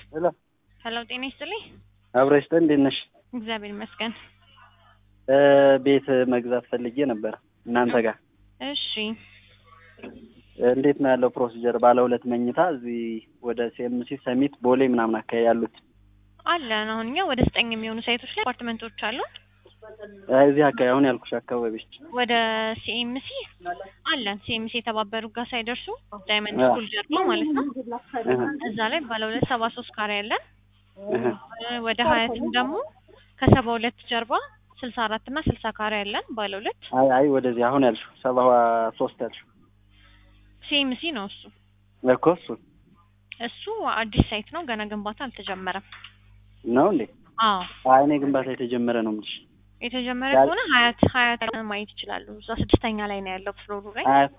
ሄሎ ሄሎ ጤና ይስጥልኝ። አብረሽ ተ እንዴት ነሽ? እግዚአብሔር ይመስገን። እ ቤት መግዛት ፈልጌ ነበር እናንተ ጋር እሺ እንዴት ነው ያለው ፕሮሲጀር? ባለ ሁለት መኝታ እዚህ ወደ ሲኤምሲ ሰሚት ቦሌ ምናምን አካባቢ ያሉት አለን። አሁን እኛ ወደ ዘጠኝ የሚሆኑ ሳይቶች ላይ አፓርትመንቶች አሉን። እ እዚህ አካባቢ አሁን ያልኩሽ አካባቢዎች ወደ ሲኤምሲ አለን። ሲኤምሲ የተባበሩ ጋር ሳይደርሱ ዳይመንድ አዎ። ስኩል ጀርባ ማለት ነው። እህ እዛ ላይ ባለ ሁለት ሰባ ሶስት ካሬ ያለን። እህ እ ወደ ሀያትም ደግሞ ከሰባ ሁለት ጀርባ ስልሳ አራት እና ስልሳ ካሬ ያለን ባለ ሁለት አይ አይ ወደዚህ አሁን ያልሽው ሰባ ሶስት ያልሽው ሲኤምሲ ነው እሱ። እኮ እሱ እሱ አዲስ ሳይት ነው፣ ገና ግንባታ አልተጀመረም። ነው እንዴ? አዎ አይ እኔ ግንባታ የተጀመረ ነው የምልሽ። የተጀመረ ያል- ከሆነ ሀያት ሀያት ማየት ይችላሉ። እዛ ስድስተኛ ላይ ነው ያለው ፍሎሩ ላይ። አያት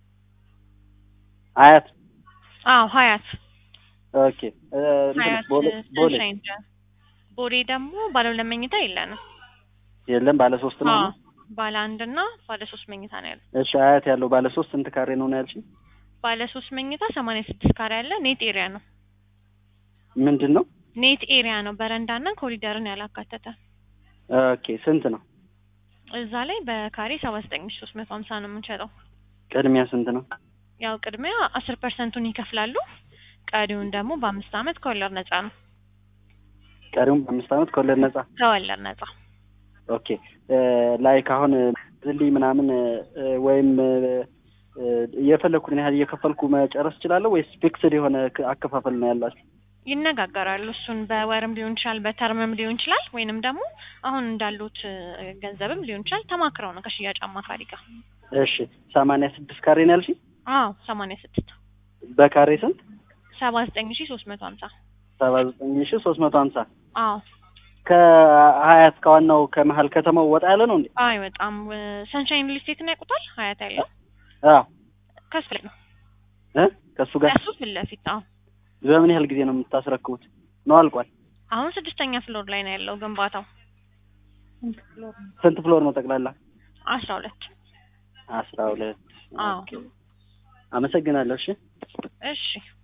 አያት አዎ ሀያት ኦኬ እ እንትን ሀያት ቦሌ ቦሌ ሰንሻይን ደ- ቦሌ ደግሞ ባለ ሁለት መኝታ የለንም። የለም ባለ ሶስት ነው። አዎ ባለ አንድ እና ባለ ሶስት መኝታ ነው ያለው። እሺ አያት ያለው ባለ ሶስት ስንት ካሬ ነው ነው ያልሽኝ? ባለ ሶስት መኝታ ሰማንያ ስድስት ካሬ ያለ ኔት ኤሪያ ነው። ምንድን ነው? ኔት ኤሪያ ነው በረንዳና ኮሪደርን ያላካተተ። ኦኬ ስንት ነው? እዛ ላይ በካሬ ሰባ ዘጠኝ ሺ ሶስት መቶ ሀምሳ ነው የምንሸጠው። ቅድሚያ ስንት ነው? ያው ቅድሚያ አስር ፐርሰንቱን ይከፍላሉ። ቀሪውን ደግሞ በአምስት አመት ከወለድ ነጻ ነው። ቀሪውም በአምስት ዓመት ከወለድ ነጻ። ከወለድ ነጻ ኦኬ ላይክ አሁን ዝልይ ምናምን እ፣ ወይም እ፣ እ፣ የፈለኩትን ያህል እየከፈልኩ መጨረስ እችላለሁ ወይስ ፊክስድ የሆነ ክ- አከፋፈል ነው ያላችሁ? ይነጋገራሉ። እሱን በወርም ሊሆን ይችላል፣ በተርምም ሊሆን ይችላል፣ ወይንም ደግሞ አሁን እንዳሉት እ፣ ገንዘብም ሊሆን ይችላል። ተማክረው ነው ከሽያጭ አማካሪ ጋር። እሺ ሰማንያ ስድስት ካሬ ነው ያልሽኝ? አዎ ሰማንያ ስድስት በካሬ ስንት? ሰባ ዘጠኝ ሺ ሶስት መቶ ሀምሳ ሰባ ዘጠኝ ሺ ሶስት መቶ ሀምሳ አዎ ከሀያት ከዋናው ከመሀል ከተማው ወጣ ያለ ነው እንዴ? አይ በጣም ሰንሻይን ሊስቴትን ያውቁታል። ሀያት ያለው አዎ ከሱ ላይ ነው እ ከእሱ ጋር ከሱ ፊት ለፊት አዎ በምን ያህል ጊዜ ነው የምታስረክቡት? ነው አልቋል? አሁን ስድስተኛ ፍሎር ላይ ነው ያለው ግንባታው ስንት ፍሎር ነው ጠቅላላ? አስራ ሁለት አስራ ሁለት አዎ አመሰግናለሁ። እሺ እሺ